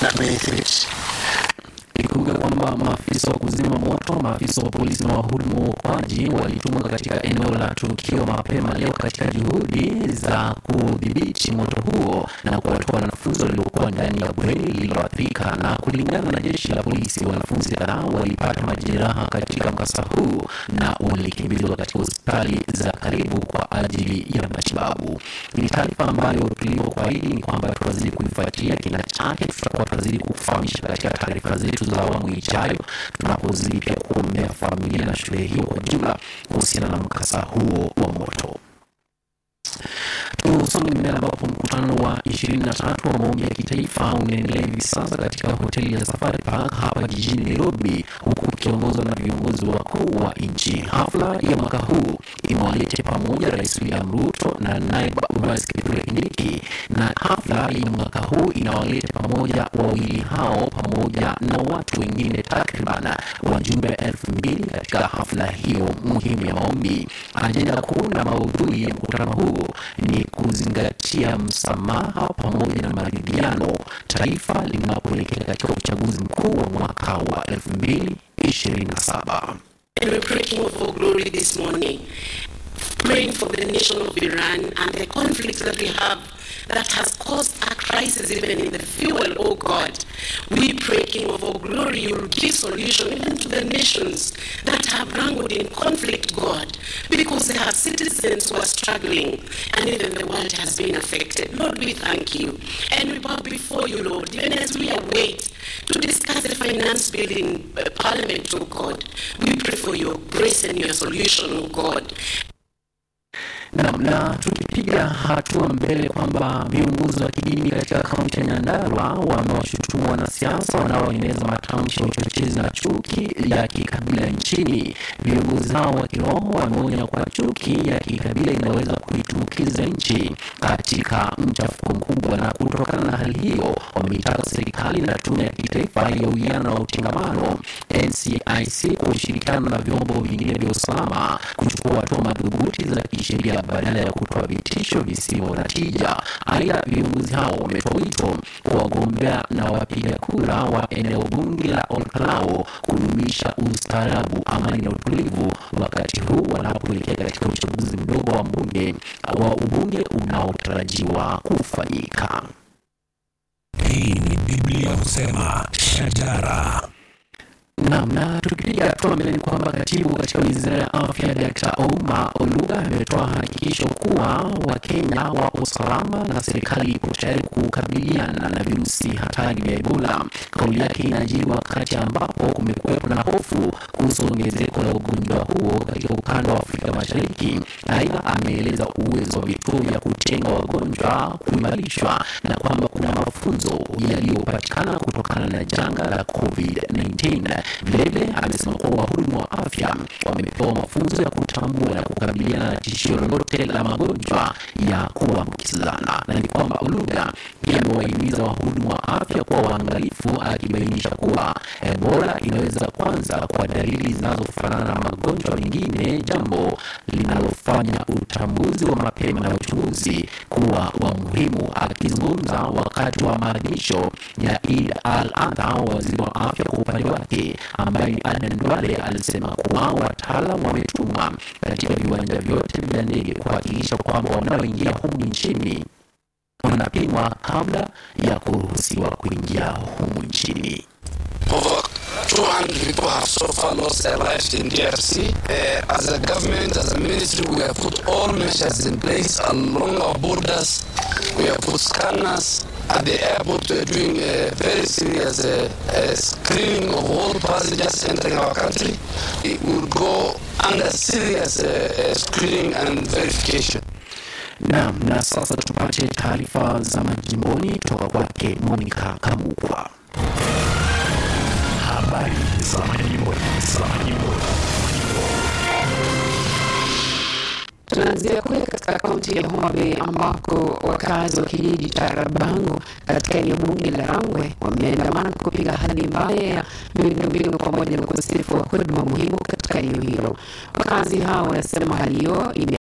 that many threats. Ikumbuka kwamba maafisa wa kuzima moto, maafisa wa polisi na wahudumu wa uokoaji walitumwa katika eneo la tukio mapema leo katika juhudi za kudhibiti moto huo na kuwatoa wanafunzi waliokuwa ndani ya bweni lililoathirika. Na kulingana na jeshi la polisi, wanafunzi kadhaa walipata majeraha katika mkasa huu na walikimbizwa katika hospitali za karibu kwa ajili ya matibabu. Ni taarifa ambayo tulivyokuahidi ni kwamba tutazidi kuifuatilia kina chake, tutakuwa tunazidi kufahamisha katika taarifa zetu za awamu ijayo, tunapozidi pia kuombea familia na shule hiyo kwa jumla kuhusiana na mkasa huo wa moto. Tusonge mbele ambapo mkutano wa 23 wa maombi ya kitaifa unaendelea hivi sasa katika hoteli ya Safari Park hapa jijini Nairobi, huku ukiongozwa na viongozi wakuu wa nchi. Hafla ya mwaka huu imewalete pamoja Rais William Ruto na naibu rais Kithure Kindiki, na hafla ya mwaka huu inawaleta pamoja wawili hao pamoja na watu wengine takriban wajumbe elfu mbili katika hafla hiyo muhimu ya maombi. Ajenda kuu na maudhui ya mkutano huu ni kuzingatia msamaha pamoja na maridhiano taifa linapoelekea katika uchaguzi mkuu wa mwaka wa 2027. And we're praying for glory this morning, praying for the nation of Iran and the conflict that we have that has caused a crisis even in the fuel, oh God. We pray, King of all glory, you will give solution even to the nations that have wrangled in conflict, God, because they have citizens who are struggling and even the world has been affected. Lord, we thank you and we bow before you, Lord, even as we await to discuss the finance bill in uh, Parliament, oh God. We pray for your grace and your solution, oh God. na, na tukipiga hatua mbele kwamba viongozi wa kidini katika kaunti ya Nyandarua wamewashutumu wanasiasa wanaoeneza matamshi ya uchochezi na chuki ya kikabila nchini. Viongozi hao wa kiroho wameonya kuwa chuki ya kikabila inaweza kuitumbukiza nchi katika mchafuko mkubwa, na kutokana na hali hiyo wameitaka serikali na tume ya kitaifa ya uwiano na utengamano NCIC kwa ushirikiano na vyombo vingine vya usalama kuchukua hatua madhubuti za kisheria badala ya kutoa vitisho visivyo na tija. Aidha, viongozi hao wametoa wito kwa wagombea na wapiga kura wa eneo bunge la Olkalao kudumisha ustaarabu, amani na utulivu wakati huu wanapoelekea katika uchaguzi mdogo wa mbunge wa ubunge unaotarajiwa kufanyika. Hii ni Biblia husema shajara. Naam, na tukipiga hatua mbele ni kwamba katibu katika wizara ya afya Dr. Ouma Oluga ametoa hakikisho kuwa Wakenya wapo salama na serikali ipo tayari kukabiliana na virusi hatari vya Ebola. Kauli yake inajiri wakati ambapo kumekuwepo na hofu kuhusu ongezeko la ugonjwa huo katika ukanda wa Afrika Mashariki. Aidha, ameeleza uwezo wa vituo vya kutenga wagonjwa kuimarishwa na kwamba kuna mafunzo yaliyopatikana kutokana na janga la COVID-19. Vilevile amesema kuwa wahudumu wa afya wamepewa mafunzo ya kutambua na kukabiliana na tishio lolote la magonjwa ya kuambukizana, na ni kwamba Oluga pia amewahimiza wahudumu wa afya kuwa waangalifu, akibainisha kuwa Ebola inaweza kwanza kwa dalili zinazofanana na magonjwa mengine, jambo linalofanya utambuzi wa mapema na uchunguzi kuwa wa muhimu. Akizungumza wakati wa maadhimisho ya Eid al-Adha, waziri wa afya kwa upande wake ambaye ni Aden Duale alisema kuwa wataalam wametumwa katika viwanja vyote vya ndege kuhakikisha kwamba wanaoingia humu nchini wanapimwa kabla ya kuruhusiwa kuingia humu nchini. Over 200 people have so far lost their lives in DRC. Uh, as a government, as a ministry, we have put all measures in place along our borders. We have put scanners at the airport. We are doing a very serious uh, uh, screening of all passengers entering our country. It will go under serious uh, uh, screening and verification. Naam, na sasa tupate taarifa za majimboni kutoka kwake Monica Kamukwa. Habari za majimboni, za majimboni. Tunaanzia kule katika kaunti ya Homa Bay ambako wakazi wa kijiji cha Rabango katika eneo bunge la Rangwe wameandamana kupinga hali mbaya ya miundombinu pamoja na ukosefu wa huduma muhimu katika eneo hilo. Wakazi hao wanasema hali hiyo ime